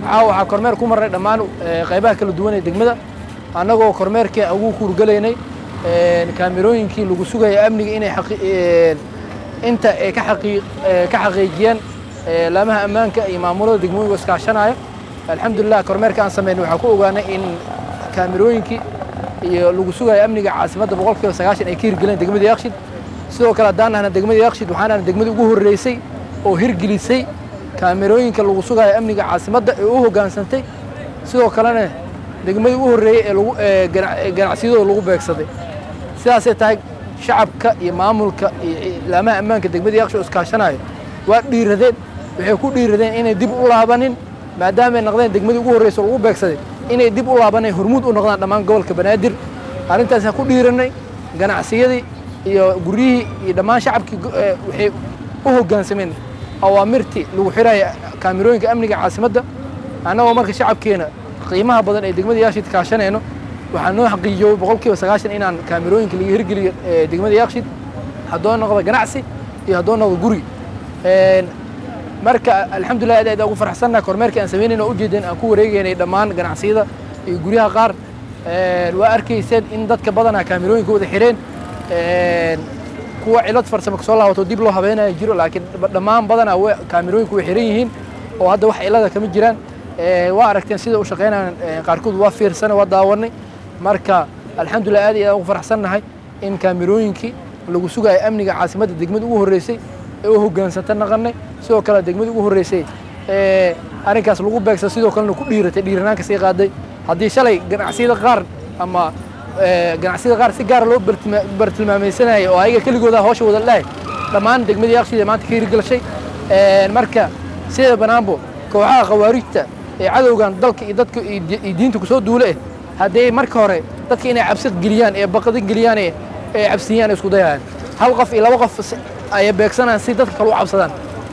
caawa waxaa kormeer ku marnay dhammaan qaybaha kala duwan ee degmada annagoo kormeerkii ugu kuurgalaynay kaamirooyinkii lagu sugaya amniga inay inta ay ka xaqiijiyeen laamaha ammaanka iyo maamulada degmooyinka iskaashanaya alxamdulilah kormeerka aan sameynay waxaa ku ogaanay in kaamirooyinkii iyo lagu sugayo amniga caasimadda boqolkiiba sagaashan ay ka hirgeleen degmada yakshid sidoo kale haddaan nahna degmada yakshid waxaan nahna degmada ugu horreysay oo hirgelisay kaamirooyinka lagu sugayo amniga caasimadda ee u hoggaansantay sidoo kalena degmadii u horreeyey ee lagu ganacsiyadooda lagu beegsaday sidaasay tahay shacabka iyo maamulka iyo laamaha ammaanka degmada yaksho iskaashanayo waa dhiiradeen waxay ku dhiiradeen inay dib u laabanin maadaama ay noqdeen degmadii ugu horreysa lagu beegsaday inay dib u laabaneen hormuud u noqdaan dhammaan gobolka banaadir arrintaasaan ku dhiiranay ganacsiyadii iyo guryihii iyo dhammaan shacabkii waxay u hoggaansameen awaamirtii lagu xiraya kaamirooyinka amniga caasimadda annagoo marka shacabkeena qiimaha badan ee degmada yaakshid kaashanayno waxaa noo xaqiijiyey boqolkiiba sagaashan inaan kaamirooyinka laga hirgeliyo degmada yaakshid haddoo noqdo ganacsi iyo haddoo noqdo guri marka alxamdulilah aad aad ugu faraxsannaha kormeerkii aan samaynayna ujeedeen aan ku wareegaynay dhammaan ganacsiyada iyo guryaha qaar waa arkayseen in dadka badanaa kaamirooyinka wada xireen kuwa cilad farsamo kasoo laabato dib loo habeenaya jiro laakiin dhammaan badanaa kaamirooyinku way xiran yihiin oo hadda wax cilada kama jiraan waa aragteen sida u shaqaynayaan qaarkood waa fiirsana waa daawanay marka alxamdulilah aad iyo aad ugu faraxsannahay in kaamirooyinkii lagu sugayo amniga caasimadda degmada ugu horreysay ee u hoggaansanta naqanay sidoo kale degmada ugu horreysay ee arrinkaas lagu beegsa sidoo kalena ku dhiiratay dhiiranaanka sii qaaday haddii shalay ganacsiyada qaar ama ganacsiyada qaar si gaara loo bartilmaamaysanayay oo ayaga keligooda hawsha wada dhahay dhammaan degmadii yaaqshida maanta ka hirgelashay marka sida banaanbo kooxaha khawaarijta ee cadowgan dalka iyo dadka iyo diinta kusoo duule eh haddii marka hore dadka inay cabsi geliyaan ee baqadi geliyaan ee cabsiyaan isku dayayaan hal qof iyo laba qof ayay beegsanayaan si dadka kale u cabsadaan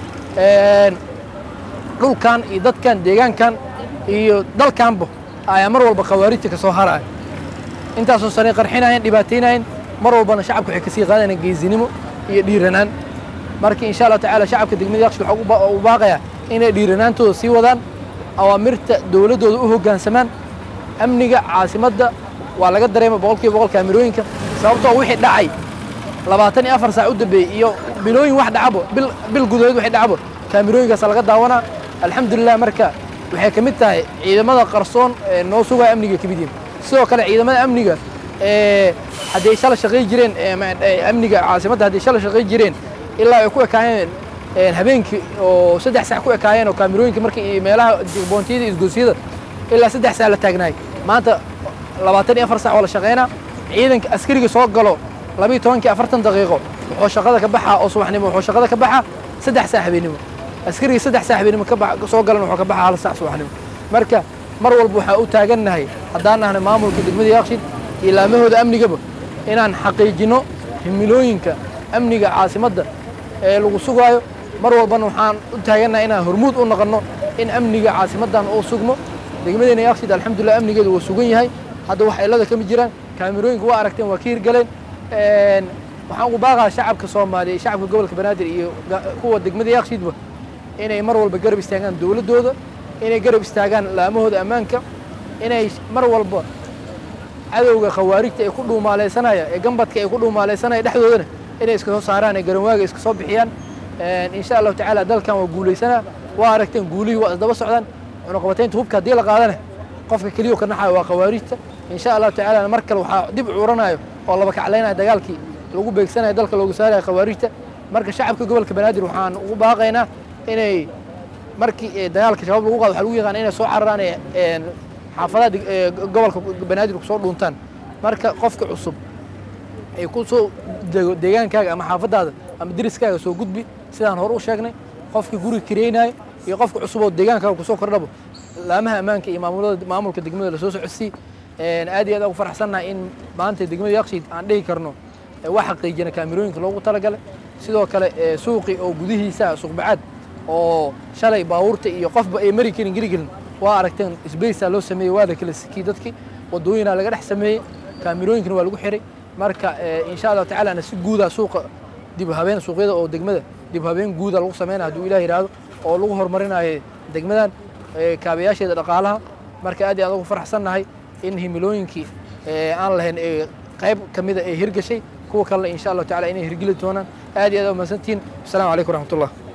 dhulkan iyo dadkan deegaankan iyo dalkanba ayaa mar walba khawaarijta ka soo haraya intaasoo sanay qarxinayeen dhibaataynayeen mar walbana shacabka waxay kasii qaadayaan geesinimo iyo dhiiranaan marka insha allah tacaala shacabka degmada yakshi waxaa u baaqayaa inay dhiiranaantooda sii wadaan awaamirta dowladdooda u hoggaansamaan amniga caasimadda waa laga dareema boqolkiiba boqol kaamirooyinka sababtoo wixii dhacay labaatan iyo afar saac u dambeeyey iyo bilooyin wax dhacabo bil bil gudahood waxay dhacabo kaamirooyinkaasa laga daawanaa alxamdulilah marka waxay ka mid tahay ciidamada qarsoon ee noo sugaya amniga ka mid yihin sidoo kale ciidamada amniga ee hadday shala shaqay jireen amniga caasimadda hadday shala shaqay jireen ilaa ay ku ekaayeen habeenkii oo saddex saac ku ekaayeen oo kaamirooyinka markii meelaha boontiyada isgoosyada ilaa saddex saac la taagnaay maanta labaatan iyo afar saac oo la shaqaynaa ciidanka askariga soo galo labiyo tobankii afartan daqiiqo wuxuu shaqada ka baxaa oo subaxnimo wuxuu shaqada ka baxaa saddex saac habeenimo askariga saddex saac habeenimo ka soo galan wuxuu ka baxaa hal saac subaxnimo marka mar walba waxaa u taagannahay haddaan nahnay maamulka degmada yaaqshid iyo laamahooda amnigaba inaan xaqiijinno himilooyinka amniga caasimadda ee lagu sugaayo mar walbana waxaan u taagannahay inaan hormuud u noqonno in amniga caasimaddan uu sugmo degmadeena yaaqshid alxamdulilah amnigeedu waa sugan yahay hadda wax cilada kama jiraan kaamirooyinka waa aragteen waa ka hirgaleen waxaan ugu baaqaa shacabka soomaaliya shacabka gobolka banaadir iyo kuwa degmada yaaqshidba inay mar walba garab istaagaan dowladdooda inay garab istaagaan laamahooda ammaanka inay mar walba cadowga khawaarijta ay ku dhuumaalaysanaya ee gambadka ay ku dhuumaalaysanaya dhexdoodana inay iska soo saaraan ee garanwaaga iska soo bixiyaan insha allahu tacaala dalkan waa guulaysanaa waa aragteen guulihii waa isdaba socdaan cunuqabataynta hubka haddii la qaadana qofka keliyo ka naxayo waa khawaarijta insha allahu tacaala mar kale waxaa dib curanayo oo laba kaclaynaya dagaalkii lagu beegsanayo dalka loogu saarayo khawaarijta marka shacabka gobolka banaadir waxaan ugu baaqaynaa inay markii dagaalka shabaab lagu qaado waxaa lagu yaqaan inay soo cararaan xaafadaha gobolka banaadir kusoo dhuuntaan marka qofka cusub ay ku soo dego deegaankaaga ama xaafadaada ama deriskaaga soo gudbi sidaan hore u sheegnay qofka guriga kireynayo iyo qofka cusub oo deegaankaaga kusoo kordhabo laamaha ammaanka iyo maamulada maamulka degmada lasoo socodsii aad iyo aad ugu faraxsannahay in maanta degmada yaaqshiid aan dhihi karno wax xaqiijina kaamirooyinka loogu talagalay sidoo kale suuqi oo gudihiisa suuqbacaad oo shalay baabuurta iyo qofba ay mari karin geli gelin waa aragteen sbacea loo sameeyey waa la kala sikiyey dadkii wadooyinaa laga dhex sameeyey kaamirooyinkana waa lagu xiray marka insha allahu tacaalana si guuda suuqa dib habeen suuqyada oo degmada dib habeen guuda lagu sameynaya hadduu ilah yidhaahdo oo lagu horumarinayo degmadan kaabayaasheeda dhaqaalaha marka aad iyo aad ugu faraxsannahay in himilooyinkii aan lahayn ee qayb ka mida ee hirgashay kuwa kalena insha allahu tacala inay hirgeli doonaan aad iyo aad umahadsantihiin asalaamu calaykum waraxmatullah